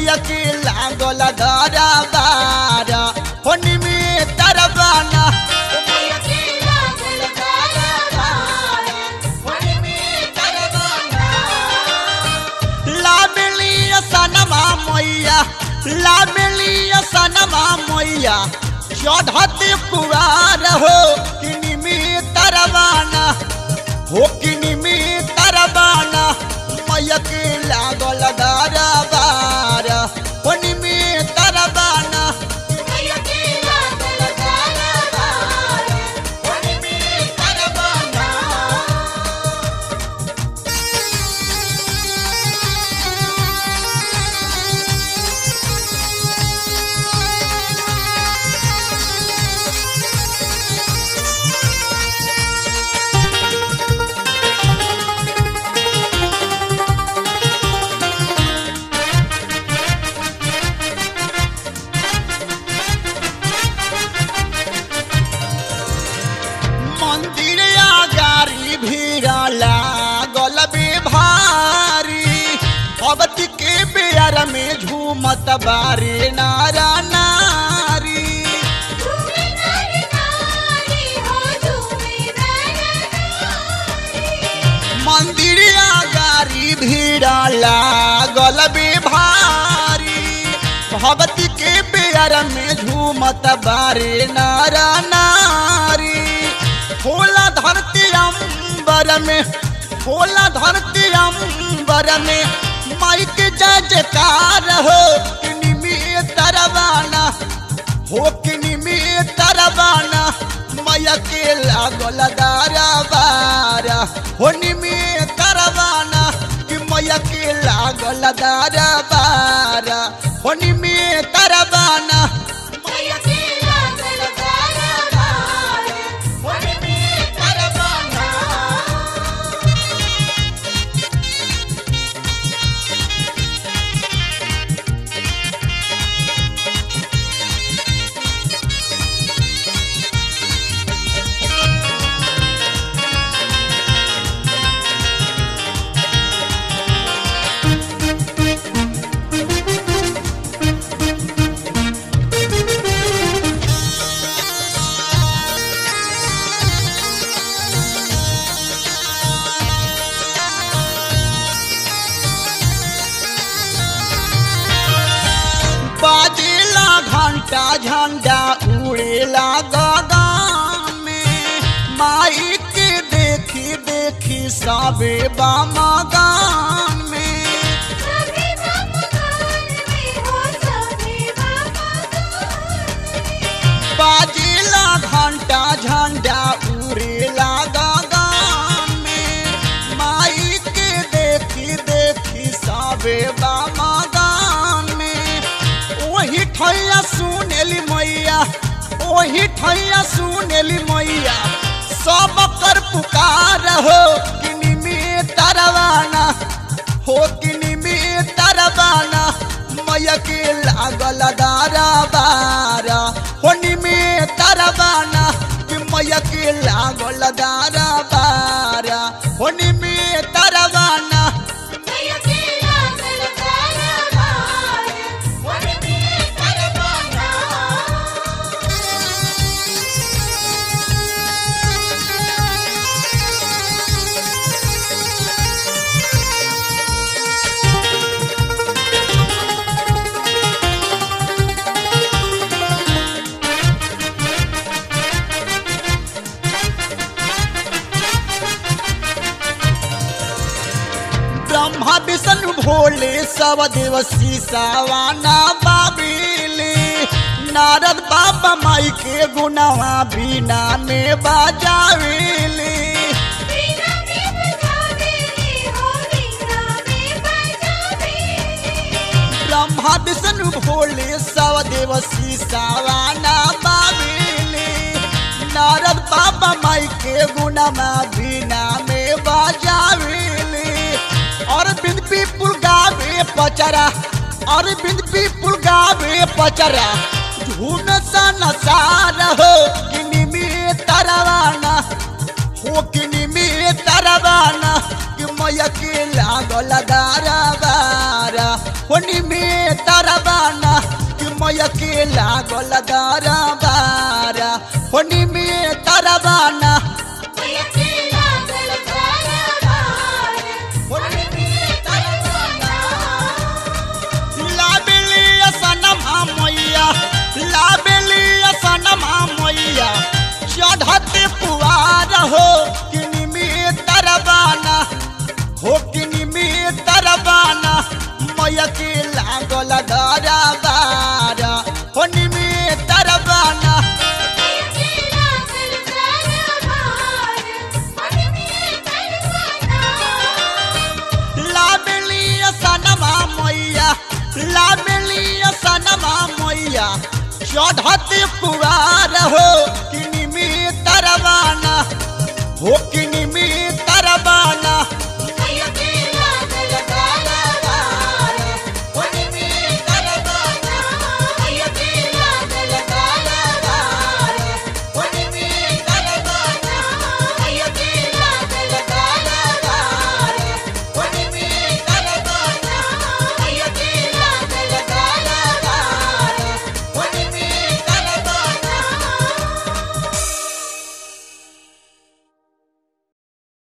मैया के लागल दारा बारा होनी में तरबाना लाबेली सनमा मैया लाबेली सनमा मैया चढ़ते पुआर हो किनी में तरबाना हो किनी में तरबाना मैया के लागल दारा बारा होनी में तरबाना मंदिर आगारी भीड़ लागल बे भारी भगवती के बेर में झूमत बारे नारा नारी मंदिर आगारी भीड़ लागल बे भारी भगवती के बेर में झूमत बारे नारा नारी होला धरती अंबर में होला धरती अंबर में माइक जजकार हो किनी में तरवाना हो किनी में तरवाना मैया के लागल दारा बारा होनी में तरवाना कि मैया के लागल दारा बारा होनी में तरवाना बाजेला घंटा झंडा उड़ेला गगन में माई के देखी देखी सबे बामगान में बाजेला घंटा झंडा उड़ेला गगन में माई के देखी देखी सबे बामगान में वही ठैया सुनेली मैया वही ठैया सुनेली मैया सब कर पुकार हो किनी में तरवाना हो किनी में तरवाना मैया के लागल दारा बारा होनी में तरवाना कि मैया के लागल दारा बारा होनी में तरवाना ब्रह्मा विष्णु भोले सब देव सीसावाना बाबीले नारद बाबा माई के गुनावा बीना में बाजावेले ब्रह्मा विष्णु भोले सब देव सीसावाना बाबीले नारद बाबा माई के गुनावा बीना में बाजावेले और बिंद पीपुल गावे पचरा और बिंद पीपुल गावे पचरा झूम सा नसार हो किनी में तरवाना हो किनी में तरवाना कि मैया के लागल दारा बारा होनी में तर के लागल दरबार